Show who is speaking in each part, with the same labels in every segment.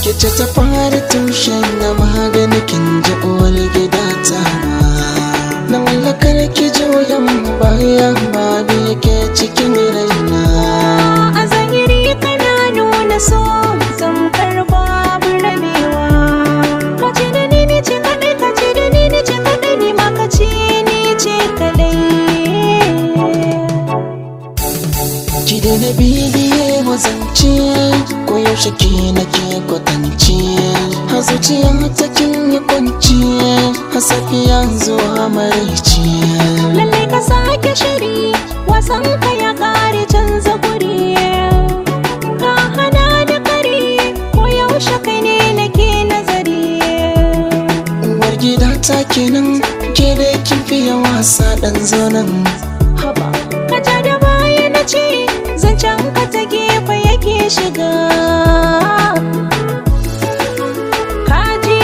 Speaker 1: kice ta fara tushen na magani kin ji uwar gida ta na mallakar ki juyan baya ba da yake cikin raina
Speaker 2: a zahiri kana nuna so zamkar babu rabewa ka ce da ni ni ce kadai ka ce da ni ni ce kadai ni ma ka ce ni ce kadai
Speaker 1: ki da na bibiye wazance ko yaushe ke nake kwatance a zuciya ta kin yi kwanci a safiya zuwa maraice
Speaker 2: lallai ka sake shiri wasan ka ya kare canza guri ka hana da kare ko yaushe kai ne nake nazari
Speaker 1: uwar gida ta kenan ke da kin fiye wasa dan zonan
Speaker 2: haba ka ja da baya na ce zancen ka ta gefe yake shiga kaji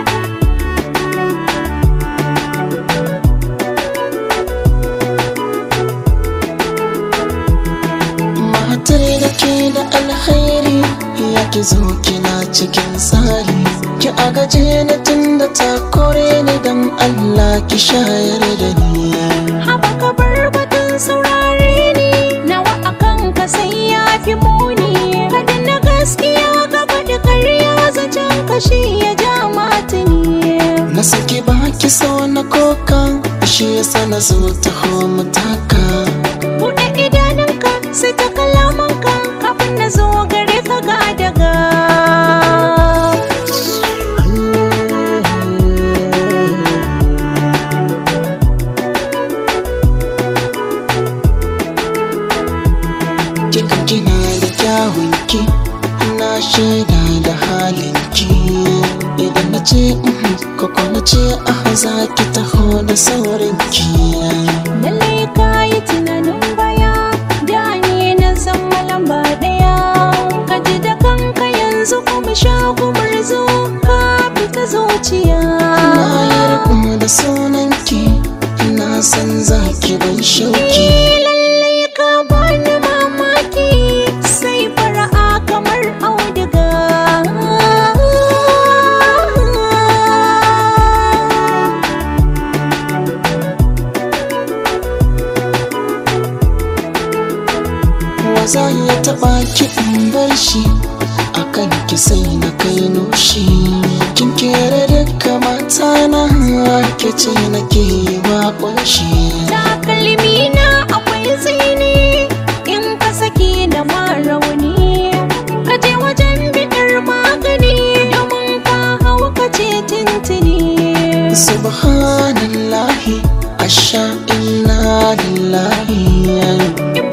Speaker 1: matar da ke da alkhairi ya ki zo kina cikin tsari ki agaje ni tun da ta kore ni dan Allah ki shayar da ni
Speaker 2: haba ka bar batun saurare ni nawa akan ka sai ya fi muni kada na gaskiya gaba da karya zancen kashi ya ja matini
Speaker 1: na saki baki so na koka shi yasa na zo ta mu taka
Speaker 2: buɗe idanunka sai ta kalamanka kafin na zo gare ka ga daga
Speaker 1: kika kina da kyawunki na shaida da halinki idan na ce mhm, koko na ce aha za ki taho da saurinki
Speaker 2: lallai ka yi tunanin baya da ni na zama lamba ɗaya ka ji da kanka yanzu kuma sha gumurzu ka fita zuciya
Speaker 1: na yarda da sunanki na san za ki ban shauki
Speaker 2: lallai ka bani mamaki sai fara'a kamar auduga
Speaker 1: waza ya taba ki in bar shi akan ki sai na kai nushi kin kere duka mata na ke ce nake wa kunshi
Speaker 2: takalmi na akwai tsini in ka saki da rauni ka je wajen biɗar magani domin ka hau ka ce tintini
Speaker 1: subhanallahi asha inna lillahi
Speaker 2: in